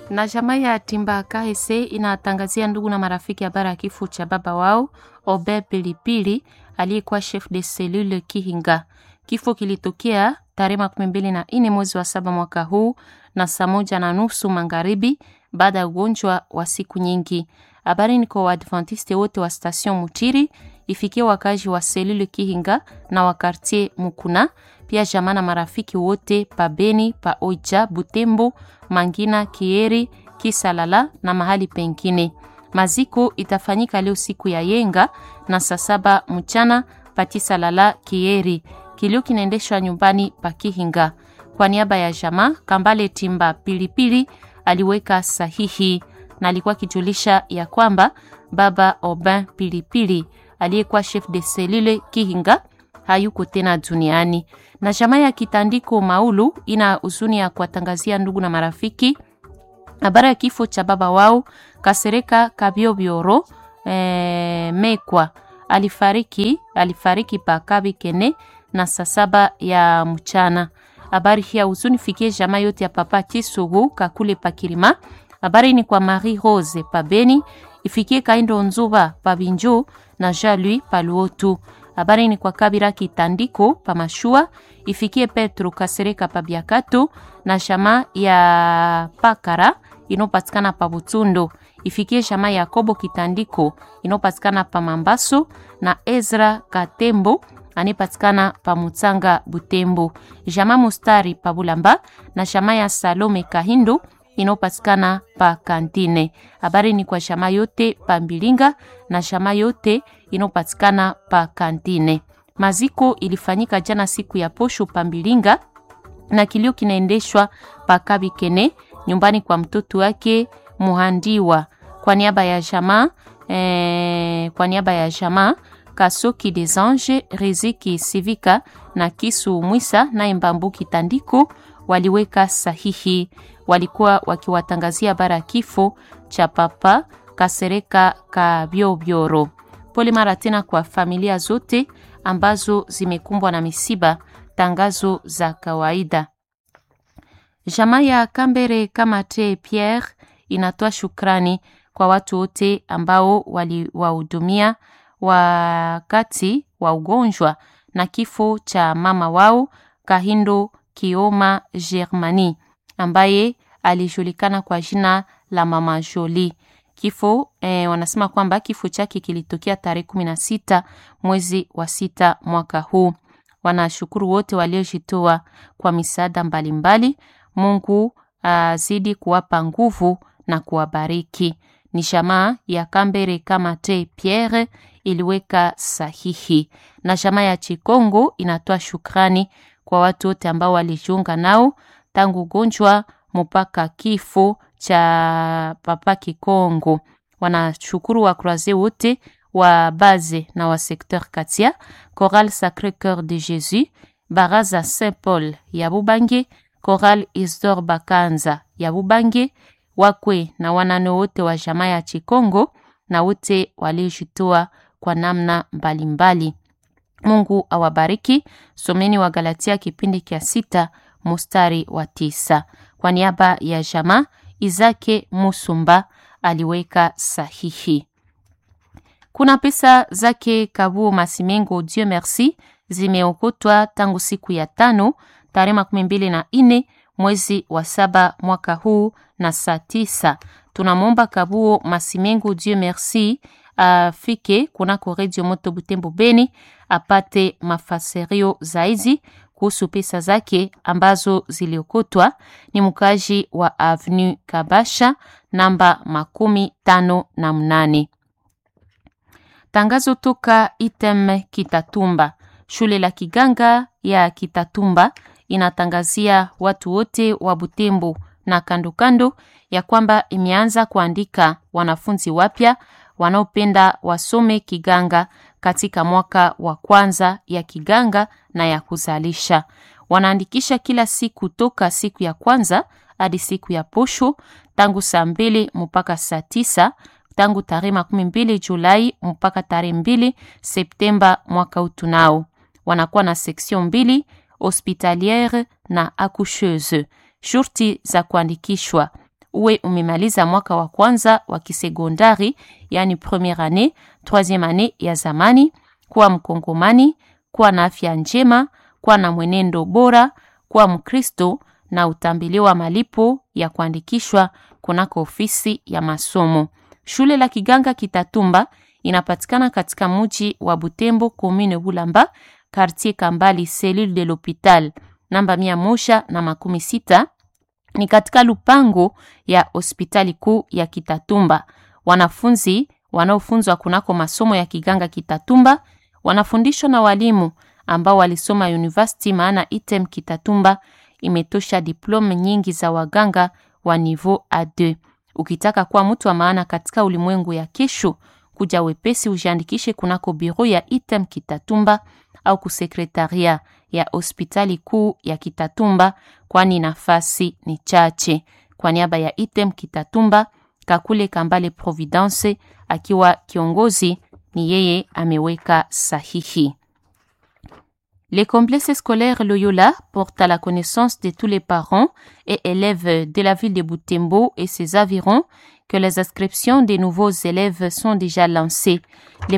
Na jamaa ya Timba KC inatangazia ndugu na marafiki habari ya kifo cha baba wao Obe Pilipili aliyekuwa chef de cellule Kihinga. Kifo kilitokea tarehe makumi mbili na nne mwezi wa saba mwaka huu na saa moja na nusu magharibi baada ya ugonjwa wa siku nyingi. Habari ni kwa Waadventiste wote wa station Mutiri, ifikie wakazi wa selule Kihinga na wa quartier Mukuna, pia jamaa na marafiki wote pa Beni, pa Oicha, Butembo, Mangina, Kieri, Kisalala na mahali pengine. Maziko itafanyika leo siku ya Yenga na saa saba mchana pa Kisalala, Kieri. Kilio kinaendeshwa nyumbani pa Kihinga. Kwa niaba ya jamaa Kambale Timba Pilipili aliweka sahihi na alikuwa akijulisha ya kwamba baba Obin Pilipili aliyekuwa chef de cellule Kihinga hayuko tena duniani. Na jamaa ya Kitandiko Maulu ina huzuni ya kuwatangazia ndugu na marafiki habari ya kifo cha baba wao Kasereka Kabiobioro e, Mekwa alifariki alifariki pa Kabikene na saa saba ya mchana. Habari hii ya huzuni fikie jamaa yote ya papa Kisugu Kakule Pakirima. Habari ni kwa Marie Rose Pabeni, ifikie Kaindo Nzuba Pabinjo na Jalui Paluotu. Habari ni kwa Kabira Kitandiko Pamashua, ifikie Petro Kasereka Pabiakato na shama ya Pakara inopatikana pa Butundo, ifikie shama ya Kobo Kitandiko inopatikana pa Mambaso na Ezra Katembo anipatikana pa Mutsanga Butembo, jama Mustari pa Bulamba na shama ya Salome Kahindo inayopatikana pa Kantine. Habari ni kwa shama yote pa Mbilinga na shama yote inayopatikana pa Kantine. Maziko ilifanyika jana siku ya posho pa Mbilinga na kilio kinaendeshwa pa Kabikene nyumbani kwa mtoto wake Muhandiwa kwa niaba ya jamaa eh, kwa niaba ya jamaa Kasoki des Anges, Riziki Sivika na Kisu Mwisa na Mbambu Kitandiko waliweka sahihi. Walikuwa wakiwatangazia bara kifo cha papa Kasereka Kabiobioro. Pole mara tena kwa familia zote ambazo zimekumbwa na misiba. Tangazo za kawaida. Jamaa ya Kambere Kamate Pierre inatoa shukrani kwa watu wote ambao waliwahudumia wakati wa ugonjwa na kifo cha mama wao Kahindo Kioma Germani ambaye alijulikana kwa jina la mama Jolie. Kifo eh, wanasema kwamba kifo chake kilitokea tarehe kumi na sita mwezi wa sita mwaka huu. Wanashukuru wote waliojitoa kwa misaada mbalimbali. Mungu azidi uh, kuwapa nguvu na kuwabariki. Ni jamaa ya Kambere Kamate Pierre iliweka sahihi, na jamaa ya Chikongo inatoa shukrani kwa watu wote ambao walijiunga nao tangu ugonjwa mpaka kifo cha papa Kikongo. Wanashukuru wakroaze wote wa base na wa secteur Katia, Chorale Sacré Cœur de Jésus, Baraza Saint Paul ya Bubange, Chorale Isdor Bakanza ya Bubange, wakwe na wanane wote wa jamaa ya Chikongo na wote waliojitoa kwa namna mbalimbali mbali. Mungu awabariki. Someni wa Galatia kipindi kia sita mustari wa tisa. Kwa niaba ya jamaa Izake Musumba aliweka sahihi. Kuna pesa zake Kabuo Masimengo Dieu merci zimeokotwa tangu siku ya tano tarehe makumi mbili na nne mwezi wa saba mwaka huu na saa tisa. Tunamwomba Kabuo Masimengo Dieu merci afike kunako redio moto Butembo Beni apate mafasirio zaidi kuhusu pesa zake ambazo ziliokotwa. Ni mkaji wa Avenue Kabasha namba makumi tano na mnane. Tangazo toka Item Kitatumba. Shule la kiganga ya Kitatumba inatangazia watu wote wa Butembo na kando kando ya kwamba imeanza kuandika wanafunzi wapya wanaopenda wasome kiganga katika mwaka wa kwanza ya kiganga na ya kuzalisha. Wanaandikisha kila siku toka siku ya kwanza hadi siku ya posho tangu saa mbili mpaka saa tisa tangu tarehe makumi mbili Julai mpaka tarehe mbili Septemba mwaka utunao. Wanakuwa na seksion mbili hospitaliere na accoucheuse. Shurti za kuandikishwa uwe umemaliza mwaka wa kwanza wa kisekondari, yani premiere annee, troisieme annee ya zamani, kuwa Mkongomani, kuwa na afya njema, kuwa na mwenendo bora, kuwa Mkristo na utambiliwa malipo ya kuandikishwa kunako ofisi ya masomo. Shule la Kiganga Kitatumba inapatikana katika muji wa Butembo, commune Bulamba, quartier Kambali, cellule de l'hopital namba mia moja na makumi sita ni katika lupango ya hospitali kuu ya Kitatumba. Wanafunzi wanaofunzwa kunako masomo ya Kiganga Kitatumba wanafundishwa na walimu ambao walisoma university, maana item Kitatumba imetosha diplome nyingi za waganga wa niveau A2. Ukitaka kuwa mtu wa maana katika ulimwengu ya kesho, kuja wepesi ujiandikishe kunako biro ya item Kitatumba au kusekretaria ya hospitali kuu ya Kitatumba, kwani nafasi ni chache. Kwa niaba ya item Kitatumba, Kakule Kambale Providence akiwa kiongozi, ni yeye ameweka sahihi. Les complexes scolaires Loyola portent à la connaissance de tous les parents et élèves de la ville de Butembo et ses environs que les inscriptions des nouveaux élèves sont déjà lancées. Les